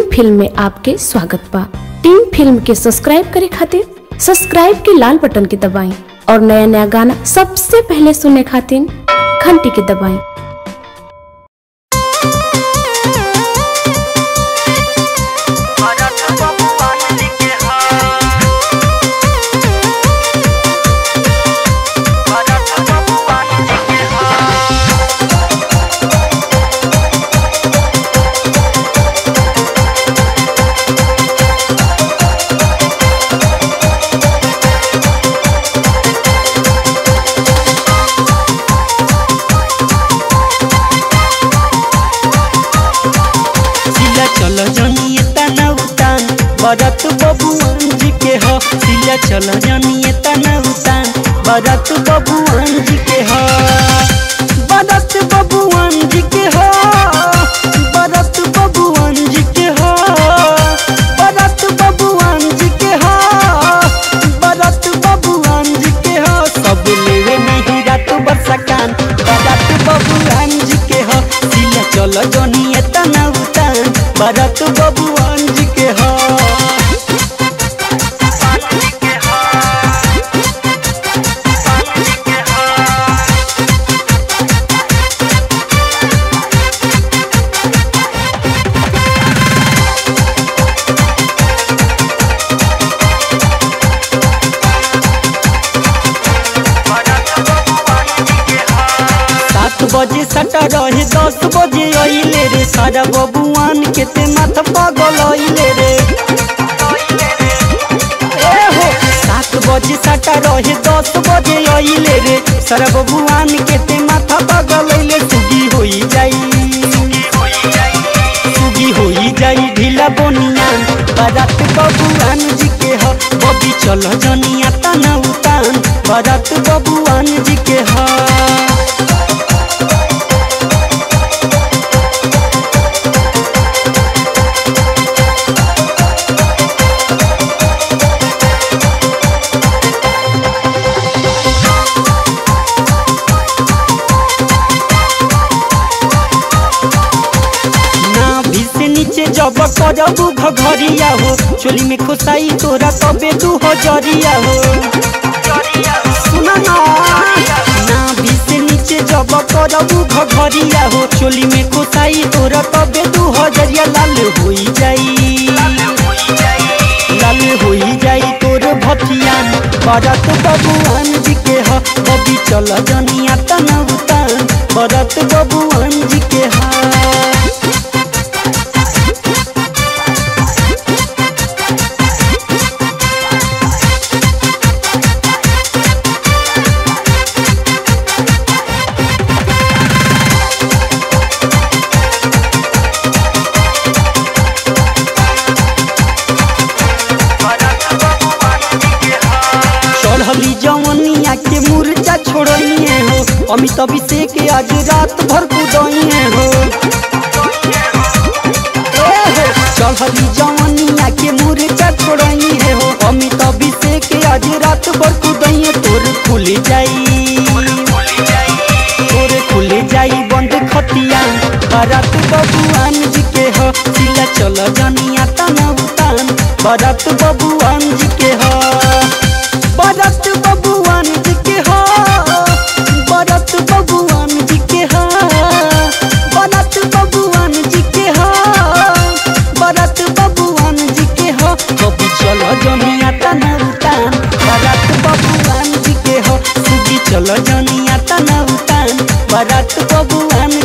film में आपके स्वागत बा टीम फिल्म के सब्सक्राइब करे खातिर सब्सक्राइब के लाल बटन के दबाएं और नया नया गाना सबसे पहले सुनने खातिर घंटी के दबाएं भरत बबुआन लिखे हाँ भरत बबुआन लिखे हाँ सिला चल जनिए तना उतान बरत बबुआन जी के ह सिला चल जनिए तना उतान बरत बबुआन जी के ह बरत बबुआन जी के ह बरत बबुआन जी के ह बरत बबुआन जी के ह बरत बबुआन जी के ह सब लेवे नहीं रात बरसकान बरत बबुआन जी के ह सिला चल जनिए तना उतान बरत बबुआन जी के ह पान लिखे हाँ पान लिखे हाँ भरत बबुआन लिखे हाँ सात बजे सटा रहे दस बजे अइले रे सारा बबुआन के ते माथ पागल अइले रे ए हो सात बजे सटा रहे दस बजे अइले रे सारा बबुआन के ते माथा पागल अइले सुगी होई जाई सुगी होई जाई ढीला बनियान बारात बबुआन जी के ह बबी चल जनिया तना उतान बारात बबुआन जी के ह नाभि से नीचे जब करबू घघरिया हो चोली में खोसाई तोरा तबे दू हजरिया हो सुना ना नाभि से नीचे जब करबू घघरिया हो चोली में खोसाई तोरा तबे दू हजरिया लाल होई जाई लाल होई जाई तोर भथियान बरत बबुआन जी के ह बबी चल जनिया तना उतान बरत बबुआन जी के हा भरत बबुआन लिखे हाँ चढ़ली जवनिया के मुर्चा छोड़िए हो अमित अभिषेक आज रात भर कुदइए हो ए हो चढ़ली जवनिया के मुर्चा छोड़िए हो अमित अभिषेक आज रात भर कुदइए तोर खुल जाई तोर खुल जाई बंद खतिया बारात बबुआन जी के ह सिला चल जनिया तना उतान बारात बबुआन जी के ह बारात बबुआन जी के ह बारात बबुआन जी के ह बारात बबुआन जी के ह बारात बबुआन जी के ह कभी चल जनिया तना उतान बारात बबुआन जी के ह सुगी चल जनिया तना उतान बारात बबुआन